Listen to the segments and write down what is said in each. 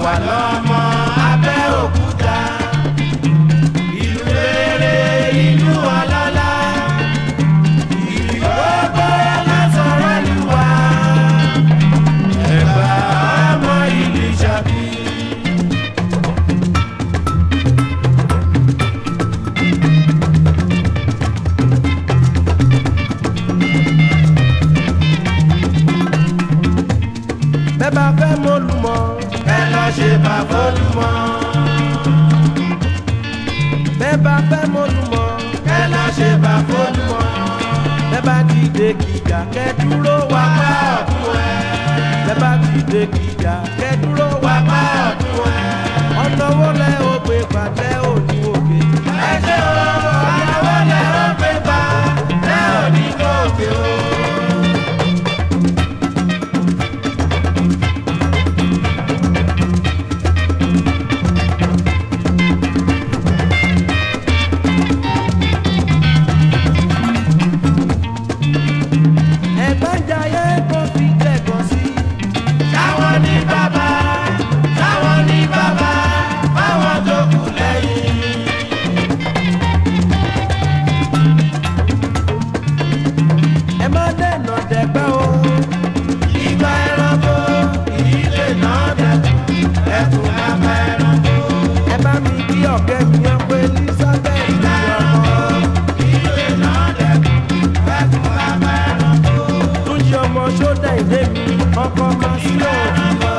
àwa lọ́mọ Abẹ́òkúta ìlú rere ìlú ọlọ́lá ìlú gbogbo lásọ̀rọ̀ lù wá Ẹ̀gbá ọmọ ìlú Ṣakí. bẹ́ẹ̀ bá fẹ́ mọ́lùmọ́ ẹ lọ ṣe bá fọ́lùmọ́. bẹ́ẹ̀ bá fẹ́ mọ́lùmọ́ ẹ lọ ṣe bá fọ́lùmọ́. bẹ́ẹ̀ bá ti dé kìjà kẹ́ dúró wá bá ọ̀tún ẹ̀. bẹ́ẹ̀ bá ti dé kìjà kẹ́ dúró wá bá ọ̀tún ẹ̀. ọ̀nà wo lẹ ó gbé pàtẹ òní òkè. ẹ ṣe o ọ̀nà wo lẹ ó gbé pa ẹ òní òkè o. ẹ̀gbọ́n jayé kó fi jẹ̀gàn sí. Táwọn ní bàbá, táwọn ní bàbá, báwọn tó kù lẹ́yìn. Ẹ má dènà dẹ̀gbẹ́ o. Ìgbà ẹranko, ìdílé náà dẹ̀kun, ẹkùn bàbá ẹranko. Ẹ bá mi kí ọ̀kẹ́ mi yàn pé Elizabeth ìgbà ẹranko, ìdílé náà dẹ̀kun, ẹkùn bàbá ẹranko túnjí ọmọ sódà ìdè mi ọkọ máa sí òdìbò.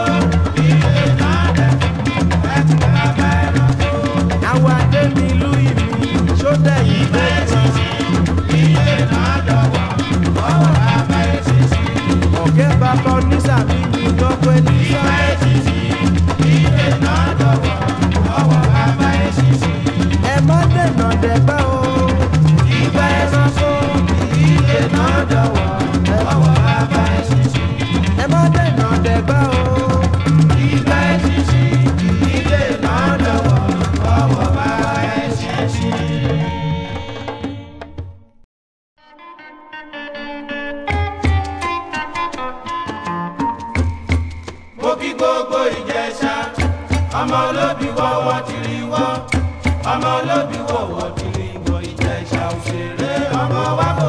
àwọn adé mi ìlú ìmí sódà ìdè mi. ọ̀gẹ́ bàbá onísàmì mi lọ́pẹ́ nígbà. ẹ má dènà dẹ̀gbẹ́ o. ìgbà ẹranko ìdílé náà dọ̀wọ́ ọwọ́ bàbá ẹ̀ ṣiṣẹ́. ẹ má dènà dẹ̀gbẹ́ o. ìgbà ẹ̀ ṣiṣẹ́ ìdílé náà dọ̀wọ́ ọwọ́ bàbá ẹ̀ ṣiṣẹ́. mo kí gbogbo ìjẹsà ọmọ olóbi wọ́wọ́ tìrì wọ́ ọmọ olóbi wọ́wọ́ tìrì wọ́ ìjẹsà òṣèré ọmọ wa kò.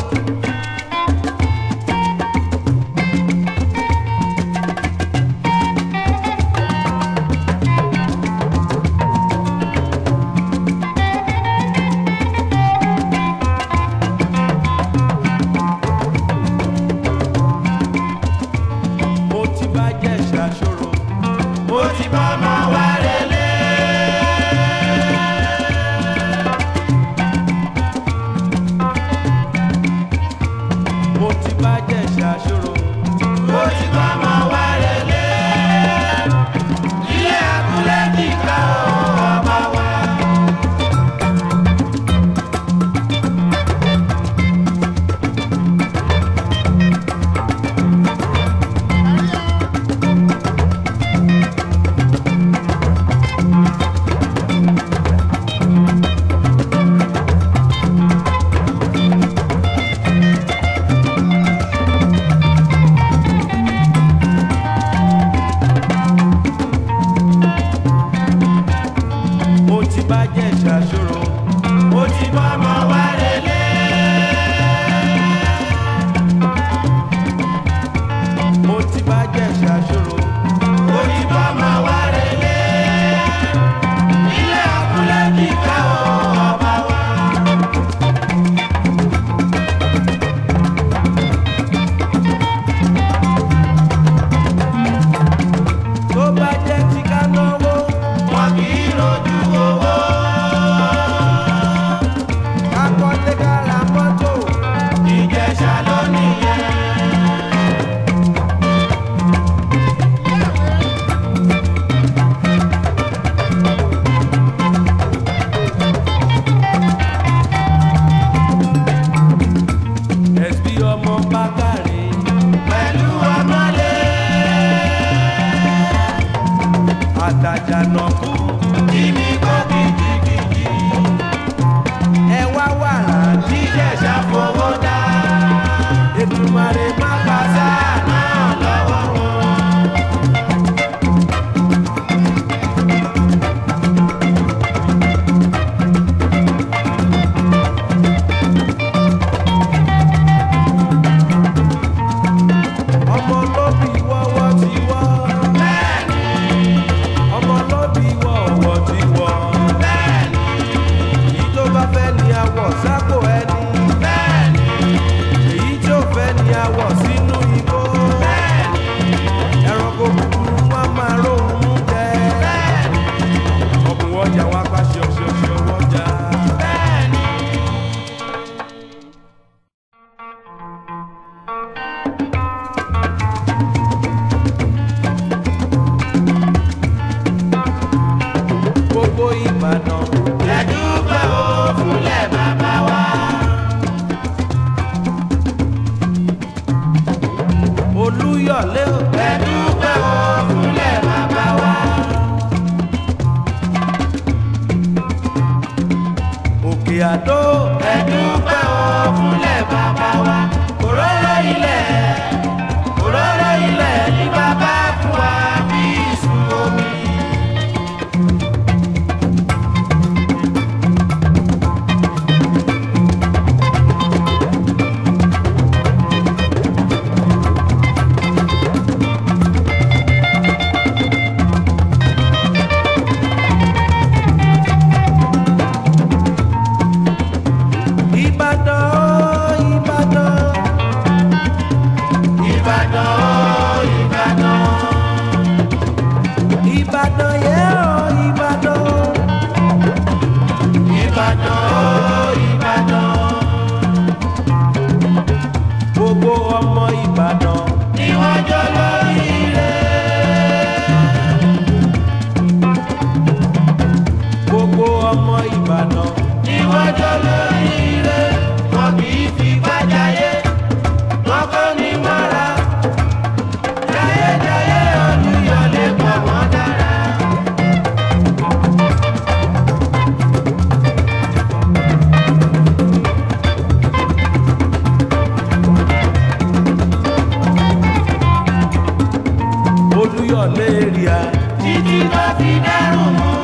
mo ti bá jẹ́ ṣàṣòro mo ti bá ọmọ wa relé. mo ti bá jẹ́ ṣàṣòro mo ti bá ọmọ wa relé. ilé abúlé kíkà ọmọ wa. mo ti bá jẹ́ ṣàṣòro mo ti bá ọmọ wa relé. mo ti bá jẹ́ ṣàṣòro mo ti bá ọmọ wa relé. ilé abúlé kíkà ọba wa. tó bá jẹ́ ti ká náwó wọn kì í rojú owó. kakọ́lé ká ra mọ́tò ìjẹ̀ṣà ló nìyẹn. ẹ̀sbí ọmọ bákàrè pẹ̀lú ọmọlé àtàjànàkú kíní kó kìkìkìkì. ẹ wá wàrà jíjẹ̀ṣà fowó dá. Èdùmàrè má pàṣẹ náà lọ́wọ́ wọn. ìbàdàn yẹ ọ ìbàdàn. ìbàdàn ó ìbàdàn. gbogbo ọmọ ìbàdàn ni wọ́n jọ lórí rẹ̀. gbogbo ọmọ ìbàdàn ni wọ́n jọ lórí rẹ̀. wọn kì í fi gbájayé wọn kọ́ ní mọ́ra. jayéjayé olúyọlé pọ̀ wọ́n dára. olúyọlé èrìà títí ló fi dẹrùn mú.